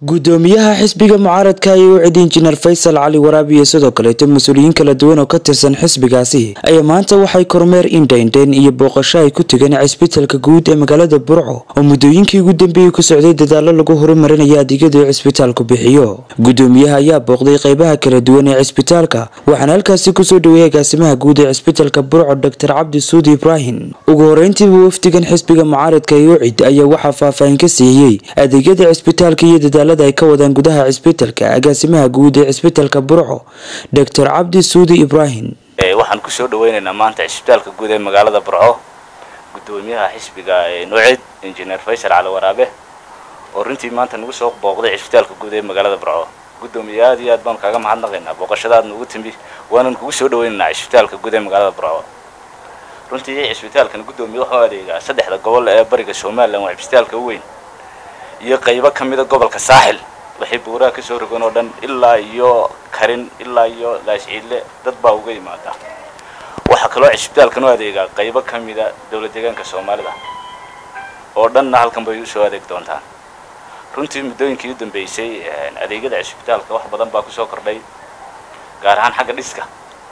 gudoomiyaha xisbiga mucaaradka ee u cid injineer faysal cali waraabi iyo sidoo kaleeto mas-uuliyiin kala duwan oo ka tirsan xisbigaasi ayaa maanta waxay kormeer indhaindhayn iyo booqasho ay ku tegeen cisbitaalka guud ee magaalada burco oo muddooyinkii ugu dambeeyey ku socday dadaalo lagu horumarinayo adeegyada uu cisbitaalku bixiyo gudoomiyaha ayaa booqday qeybaha kala duwan ee cisbitaalka waxaana halkaasi kusoo dhaweeyay agaasimaha guud ee cisbitaalka burco doctor cabdi suudi ibraahim ugu horeyntiiba wafdigan xisbiga mucaaradka ee ucid ayaa waxaa faahfaahin ka siiyey adeegyada cisbitaalka iyo dadaalada ay ka wadaan gudaha cisbitaalka agaasimaha guud ee cisbitaalka burco doctor cabdi suudi ibraahim waxaan kusoo dhaweynaynaa maanta cisbitaalka guud ee magaalada burco gudoomiyaha xisbiga nucid injineer faysal cali waraabe oo runtii maanta nagu soo booqday cisbitaalka guud ee magaalada burco gudoomiye aad iyo aad baan kaaga mahadnaqaynaa booqashadaad nagu timi waanan kugu soo dhaweynaynaa cisbitaalka guud ee magaalada burco runtii cisbitaalkan gudoomiye wuxuu adeegaa saddexda gobol ee bariga somalilan waa cisbitaalka u weyn iyo qaybo ka mida gobolka saaxil waxay buuraha kasoo rogan oo dhan ilaa iyo karin ilaa iyo laasciidle dad baa uga yimaada waxaa kaloo cisbitaalkan u adeegaa qaybo ka mida dowlad deegaanka soomaalida oo dhanna halkan bay usoo adeeg doontaan runtii muddooyinkii u dambeysay adeegyada cisbitaalka wax badan baa kusoo kordhay gaar ahaan xagga dhiska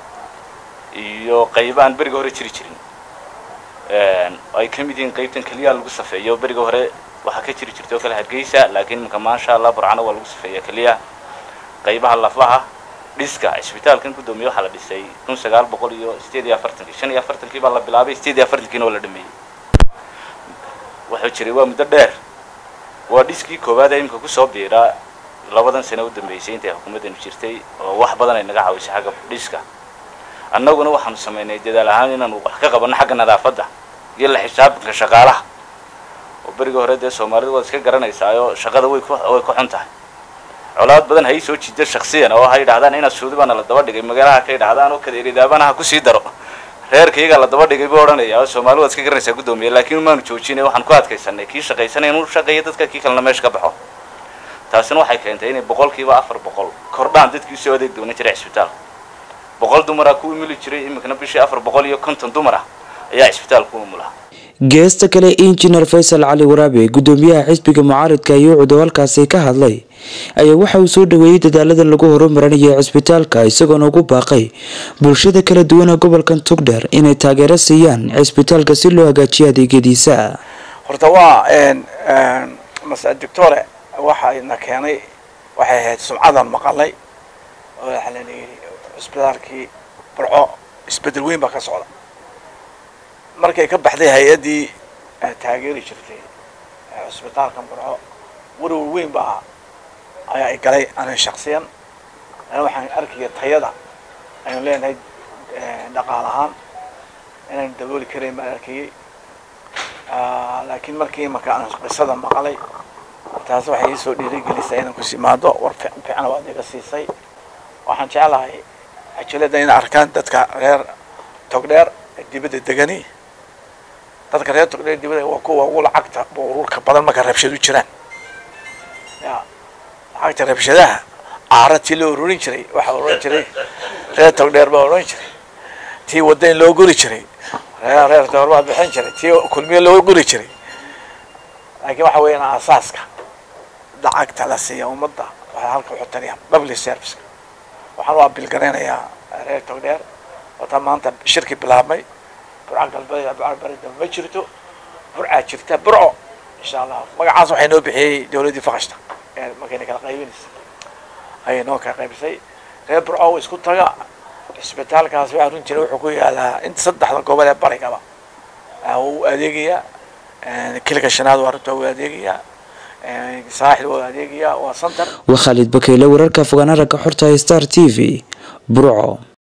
iyo qaybo aan beriga hore jiri jirin ay ka mid yihiin qaybtan keliyaha lagu safeeyo beriga hore waxaa ka jiri jirta oo kale hargeysa laakiin iminka maasha allah burcana waa lagu safeeya keliya qaybaha lafaha dhiska cisbitaalkan gudoomiye waxaa la dhisay kun sagaal boqol iyo sideed iyo afartankii shan iyo afartankii baa la bilaabay sideed iyo afartankiina waa la dhameeyey wuxuu jiray waa muddo dheer waa dhiskii koowaad ee imika kusoo biiraa labadan sano u dambeysay intay xukuumaddanu jirtay oo wax badan ay naga caawisay xagga dhiska annaguna waxaanu samaynay dadaal ahaan inaanu wax ka qabanno xagga nadaafadda iyo la xisaabtanka shaqaalaha oo beriga hore dee soomaalida waad iska garanaysaayo shaqada way ku way ku xun tahay colaad badan hay soo jiida shaksiyan oo ha yidhahdaan inaad suudi baana la daba dhigay magaalaha ka yidhahdaan oo kadeeridaabana ha kusii daro reerkaygaa la daba dhigay buu odhanaya oo soomaali waad iska garanaysaa guddoomiye laakiin maanu joojinay waxaan ku adkaysanay kii shaqaysanay inuu shaqeeyo dadka kii kalena meesha ka baxo taasina waxay keentay inay boqolkiiba afar boqol kordhaan dadkii usoo adeeg doonan jiray cisbitaalka boqol dumara ku umuli jiray iminkana bishii afar boqol iyo konton dumar ah ayaa cisbitaalka u umula geesta kale injineer faysal cali waraabe gudoomiyaha xisbiga mucaaradka iyo ucud oo halkaasi ka hadlay ayaa waxa uu soo dhaweeyey dadaalada lagu horumarinayo cisbitaalka isagoona ugu baaqay bulshada kala duwan ee gobolkan tugdheer inay taageero siiyaan cisbitaalka si loo hagaajiyo adeegyadiisa horta waa mase doctore waxayna keenay waxay ahayd sumcadan maqalnay oo waxaa la yidhi cisbitaalkii burco isbedel weyn baa ka socda markay ka baxday hay-addii taageeri jirtay cisbitaalkan burco warwar weyn baa ayaa i galay aniga shaksiyan ana waxaan arkaya tayada aynu leenahay dhaqaal ahaan inaynu dabooli karayn baan arkayay laakiin markii imanka aan qisada maqalay taas waxay iisoo dhiirigelisay inaan kus imaado war fiican waad iga siisay waxaan jeclahay ajalada inay arkaan dadka reer togdheer dibadda degani dadka reer togdheer dibadda waa kuwa ugu lacagta ururka badan marka rabshad u jiraan ya lacagta rabshadaha caara tii loo ururin jiray waxaa oran jiray reer togdheer baa oran jiray tii wadayn loo guri jiray reer reer togdheer baa bixin jiray tii kulmiye loo guri jiray laakiin waxa weeyaan asaaska lacagta la siiya ummadda waxay halka uxutanayaan public service waxaan u abilgaraynayaa reer togdheer wataa maanta shirki bilaabmay burca galbeed burca barida ma jirto burcaa jirta burco insha allah magacaas waxay noo bixiyey dawladdii fakashta ee markayna kala qaybinaysa ayay noo kala qaybisay reer burco isku taga cisbitaalkaas waxaa runtiina wuxuu ku yaalaa inta saddexda gobol ee barigaba uu adeegayaa kilka shanaad waa runta uu adeegayaa saaxil waa adeegayaa waa center waa khaalid bakeyle wararka fogaana ragga xorta star t v burco